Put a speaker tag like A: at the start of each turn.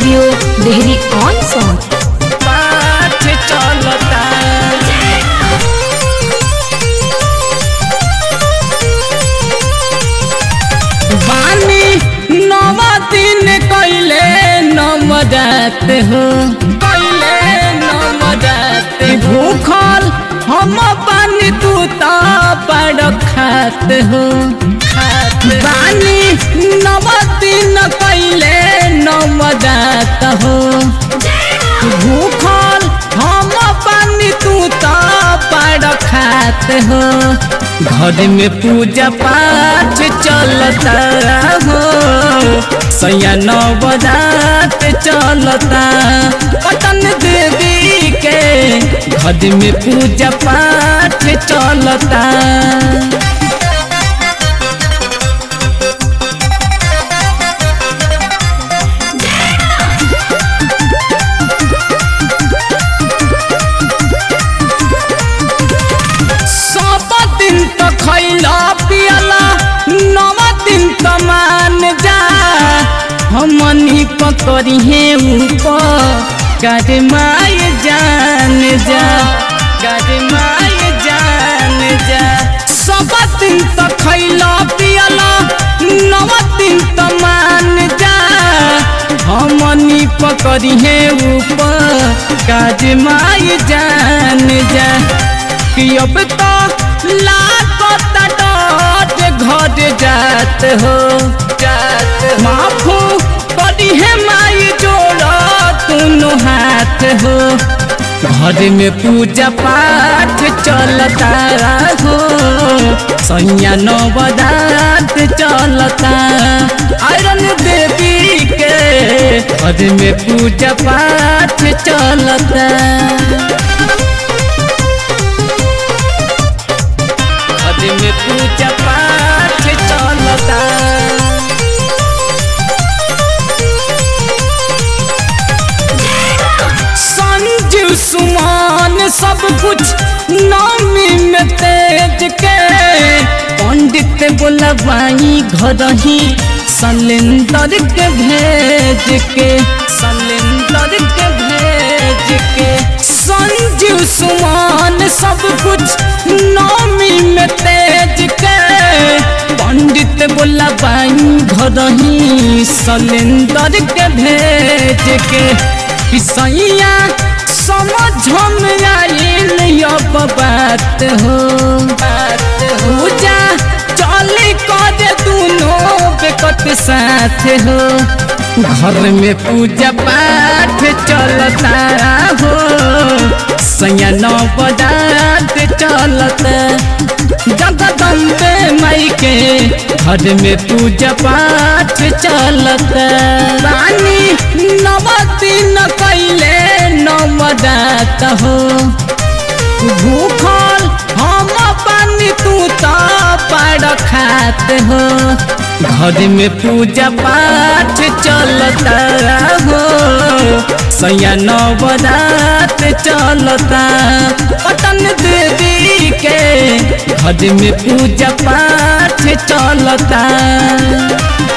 A: studio Dehri on song
B: पाठ चलता बानी नवा दिन कैले नवजात हो कैले नवजात भूखल हम पानी तू तो बड़ खात हो खात बानी नवा दिन कैले नवजात हो भूखल हम पानी तू तो बड़ खात हो घर में पूजा पाठ चलता हो सैया नवरात चलता पटन देवी के घर में पूजा पाठ चलता सब दिन तो खैला पियला नव दिन तो मान जा हमनी पकड़ी है ऊपर कर माय जान जा कर माय जान जा सब दिन तो खैला पियला नव दिन तो मान जा हमनी पकड़ी है ऊपर काज माय जान जा कि अब तो लागत डट घर जात हो जात माफू बड़ी है माई जोड़ दोनों हाथ हो घर में पूजा पाठ चलता हो सैया नवरात चलता आयरन देवी के घर में पूजा पाठ चलता आज में पूजा पाठ चलता संजीव सुमान सब कुछ नामी में तेज के पंडित बोलवाई घर ही सलेंदर के भेज के सलेंदर के भेज के संजीव सुमान सब कुछ नामी में तेज के पंडित बोला बाई घर ही सलेंदर के भेज के किसैया समझ में आइल अब बात हो बात हो जा चली कर दोनों बेकत साथ हो घर में पूजा पाठ चलता हो सैया नवरात चलता जगदम्बे माई के घर में पूजा पाठ चलता रानी नव दिन कैले नवरात हो भूखल हम पानी तू तो बड़ खात हो घर में पूजा पाठ चलता हो सैया नवरात चलता पटन देवी के घर में पूजा पाठ चलता